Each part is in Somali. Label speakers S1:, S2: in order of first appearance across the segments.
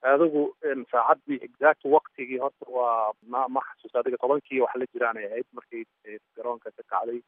S1: adigu saacaddii exact waktigii horta waa ma ma xasuusta adiga tobankii wax la jiraanay ahayd markii garoonka ka kacday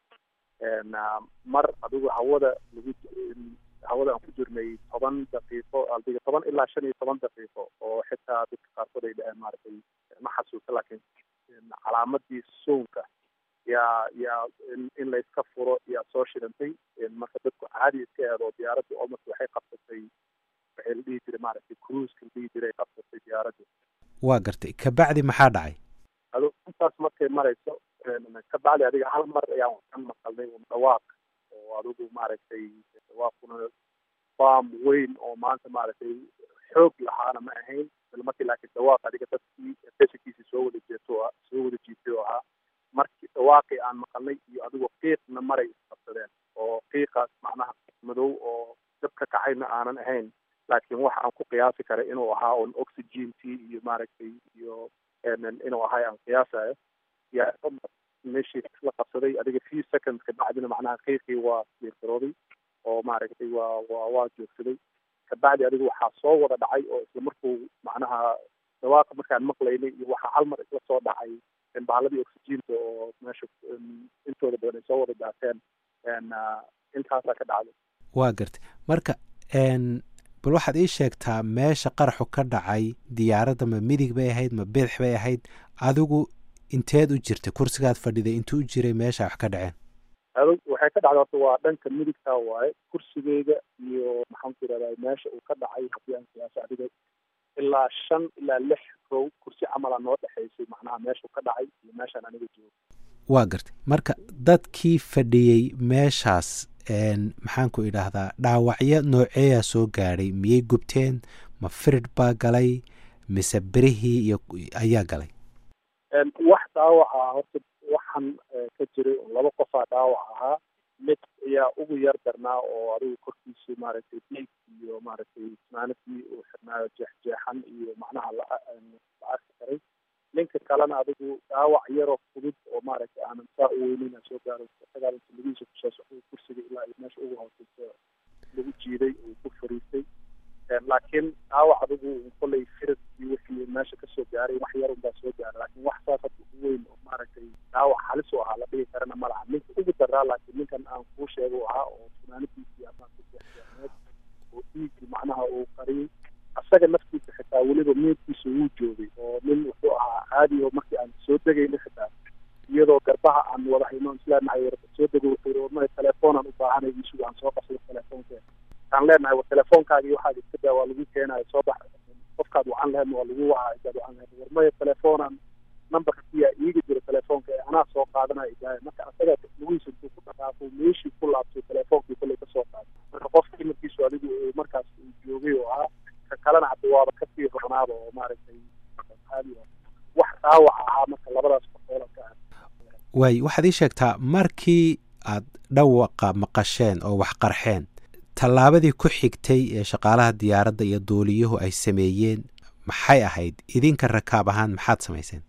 S1: mar adigu hawada lagu hawada aan ku jirnay toban daqiiqo adiga toban ilaa shan iyo toban daqiiqo oo xitaa dadka qaarkood ay dhaheen maaragtay ma xasuusta laakiin calaamadii soonka yaa yaa in layska furo yaa soo shirantay marka dadku caadi iska eedo diyaaradda almost waxay qabsatay waxay la dhihi jiray maaragtay cruiska la dhihi jiray qabsatay diyaaradda
S2: waa gartay kabacdi maxaa dhacay
S1: ado intaas markay marayso kabacdi adiga hal mar ayaan ka maqalnay un dhawaaq oo adigu maaragtay dhawaaquna farm weyn oo maanta maaragtay xoog lahaana ma ahayn isla markii laakiin dhawaaq adiga dadkii beshankiisii soo wada jeeto soo wada jiitay oo ahaa markii dhawaaqii aan maqalnay iyo adigoo qiiqna maray isqabsadeen oo qiiqaas macnaha madow oo dab ka kacayna aanan ahayn laakiin waxa aan ku qiyaasi karay inuu ahaa un oxygentii iyo maaragtay iyo inuu ahay aan qiyaasayo yaa meeshii la qabsaday adiga few seconds kabacdina macnaha qiiqii waa fiirgarooday oo maaragtay waa waa waa joogsaday kabacdi adiga waxaa soo wada dhacay oo isla markuu macnaha dhawaaqa markaan maqlaynay iyo waxaa hal mar isla soo dhacay bahaaladii oxygeenta oo meesha intooda badan ay soo wada daateen intaasaa ka dhacday
S2: waa gartay marka bal waxaad ii sheegtaa meesha qaraxu ka dhacay diyaaradda ma midig bay ahayd ma bidix bay ahayd adigu inteed u jirtay kursigaad fadhiday intuu u jiray meesha wax ka dhaceen
S1: adug waxay ka dhacday horta waa dhanka midigtaa waaye kursigeyga iyo maxaan ku yidhahdaa meesha uu ka dhacay haddii aan qiyaaso adiga ilaa shan ilaa lix row kursi camala noo dhexaysay macnaha meeshuu ka dhacay iyo meeshaan aniga joogo
S2: waa gartay marka dadkii fadhiyey meeshaas maxaan ku idhaahdaa dhaawacyo nooceeyaa soo gaadhay miyay gubteen ma firid baa galay mise berihii iyo ayaa galay
S1: wax dhaawac ah horta waxaan ka jiray laba qofaa dhaawac ahaa mid ayaa ugu yar darnaa oo adigu korkiisu maaragtay diig iyo maaragtay ismaanadii uu xirnaayo jeexjeexan iyo macnaha la la arki karay ninka kalena adigu dhaawac yaroo fudud oo maaragtay aanan saa u weynin aan soo gaaro isagaaba lugihiisa kusoo socday kursiga ilaa iyo meesha ugu hooseysa lagu jiiday uu ku fariistay laakiin dhaawac adigu kollay firadkii wixii meesha kasoo gaaray wax yar unbaa soo gaaray laakiin wax saas hadda u weyn oo maaragtay dhaawac halis u ahaa la dhihi karana ma laha ninka ugu daraa laakiin ninkan aan kuu sheega u ahaa oo funaanadiisii amaankajeexjeexneed oo dhiigii macnaha uu qariyey asaga naftiisa xitaa weliba meedkiisa wuu joogay oo nin wuxuu ahaa caadi oo markii aan soo degayna xitaa iyadoo garbaha aan wada hayno isleenahay war soo dego wuxuu yidhi warmaya telefoonaan u baahanay isugu aan soo qabsado telefoonkeeda aan leenahay war telefoonkaagi waxaad iska daa waa lagu keenayo soo bax qofkaad wacan laheedna waa lagu wacaa idaad wacan laheed warmaya telefoonaan numberka kiyaa iiga jira telefoonka ee anaa soo qaadanayo idaahay marka asaga lugihiisa intuu ku dhaqaaqo meeshii ku laabtay telefoonkii kollay ka soo qaaday marka qofka imarkiisu adigu markaas uu joogay oo ahaa ka kalena hadda waaba kasii ronaaba oo maaragtay caadi wax dhaawac ahaa marka labadaas qofoola ka ah
S2: waay waxaad ii sheegtaa markii aad dhawaqa maqasheen oo wax qarxeen tallaabadii ku xigtay ee shaqaalaha diyaaradda iyo duuliyuhu ay sameeyeen maxay ahayd idinka rakaab ahaan maxaad samayseen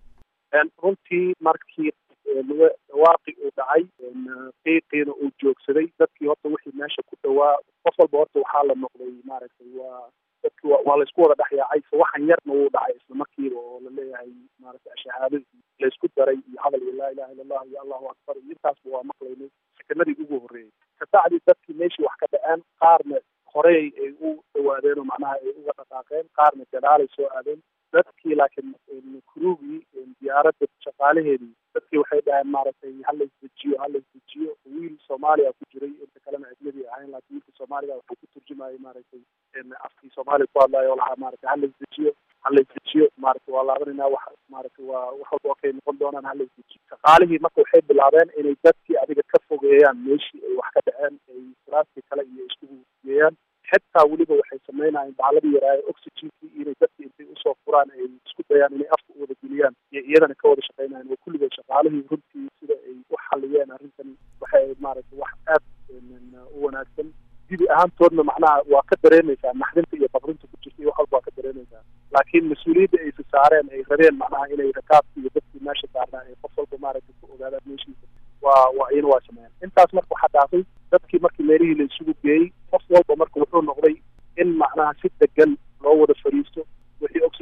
S1: runtii markii dhawaaqii uu dhacay qiiqiina uu joogsaday dadkii horta wixii meesha ku dhawaa qof walba horta waxaa la noqday maaragtay waa dadki waa laysku wada dhexyaacay so waxan yarna wuu dhacay isla markiiba oo laleeyahay maaragtay shahaadadii laysku daray iyo hadal iyo laa ilaha illa allah iyo allahu akbar iyo intaasba waa maqlaynay sekanadii ugu horreeyey kabacdi dadkii meeshii wax ka dhaceen qaarna horey ay u dhawaadeen oo macnaha ay uga dhaqaaqeen qaarna gadaalay soo aadeen dadkii laakiin kurugii diyaaradda shaqaalaheedii dadkii waxay dhaheen maaragtay hala isdejiyo hala isdejiyo wiil soomaaliya ku jiray inta kalena ajnabi ahayn laakiin wiilka soomaaliga wuxuu ku turjumayay maaragtay afkii soomaaliya ku hadlayo oo lahaa maaragtay hala isdejiyo hala isdejiyo maaragtay waa laabanayna wax maaragtay waa wax walba okay noqon doonaan hala isdejiyo shaqaalihii marka waxay bilaabeen inay dadkii adiga ka fogeeyaan meeshii ay wax ka dhaceen ay firaaskii kale iyo iskugu geeyaan xitaa weliba waxay sameynayeen bacladii yaraaye oxygenkii inay dadkii intay usoo furaan ay isku dayaan inay afka u wada geliyaan iyo iyadana ka wada shaqeynayan oo kulligood shaqaalihii runtii sida ay u xaliyeen arrintan waxay maaragtay wax aad u wanaagsan dibi ahaantoodna macnaha waa ka dareemaysaa naxdinta iyo babrinta ku jirta iyo wax walba waa ka dareemaysaa laakiin mas-uuliyadda ay si saareen ay rabeen macnaha inay rakaabki iyo dadkii meesha saarnaa ay qof walba maaragtay ku ogaadaan meeshiisa waa waa iyana waa sameeyeen intaas marka waxaa dhaafay dadkii markii meelihii la isugu geeyey qof walba marka wuxuu noqday in macnaha si degan loo wada fadhiisto wixii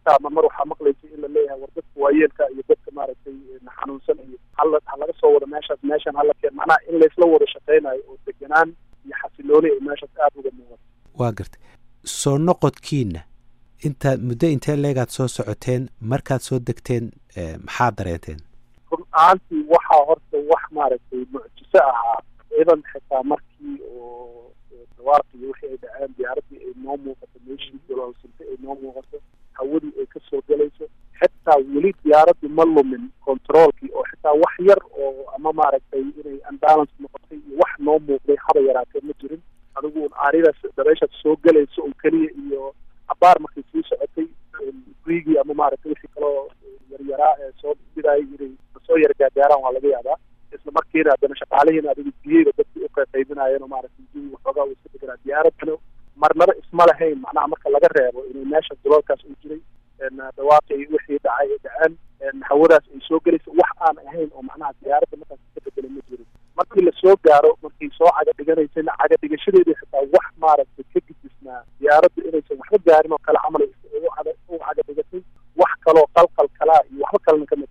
S1: xitaa ma mar waxaa maqlaysa in la leeyahay war dadka waayeelka iyo dadka maaragtay xanuunsan iyo hala ha laga soo wado meeshaas meeshan hala keen macnaha in laysla wada shaqeynayo oo deganaan iyo xasilooni ay meeshaas aada uga muuqato
S2: waa gartay soo noqodkiina intaad muddo intee leegaad soo socoteen markaad soo degteen maxaad dareenteen
S1: run ahaantii waxaa horta wax maaragtay mucjiso ahaa ciidan xitaa markii oo dawaaqii wixii ay dhaceen diyaaraddii ay noo muuqato meeshii gololsinte ay noo muuqato hawadii ay ka soo gelayso xitaa weli diyaaraddu ma lumin controolkii oo xitaa wax yar oo ama maaragtay inay unbalance noqotay iyo wax noo muuqday haba yaraatee ma jirin adigu un aaridaas dabeeshaad soo gelayso un keliya iyo abaar markay sii socotay riigii ama maaragtay wixii kaloo yaryaraa ee soo bidaayay inay soo yar gaagaaraan waa laga yaabaa isla markiina haddana shaqaalihiina adigu biyeyba dadkii u qaybqaybinaayeen oo maaragtay jawi waxoogaa uu iska deganaa diyaaradana marnaba isma lahayn macnaha marka laga reebo inay meesha duloolkaas uu jiray dhawaaqii wixii dhacay ay dhaceen hawadaas ay soo gelaysa wax aan ahayn oo macnaha diyaaradda markaas ka bedela ma jirin markii lasoo gaaro markii soo caga dhiganaysana caga dhigashadeedii xitaa wax maaragtay ka gudisnaa diyaaraddu inaysan waxba gaarin oo kale camal ugu caga dhigatay wax kaloo qalqal kalaa iyo waxba kalena kama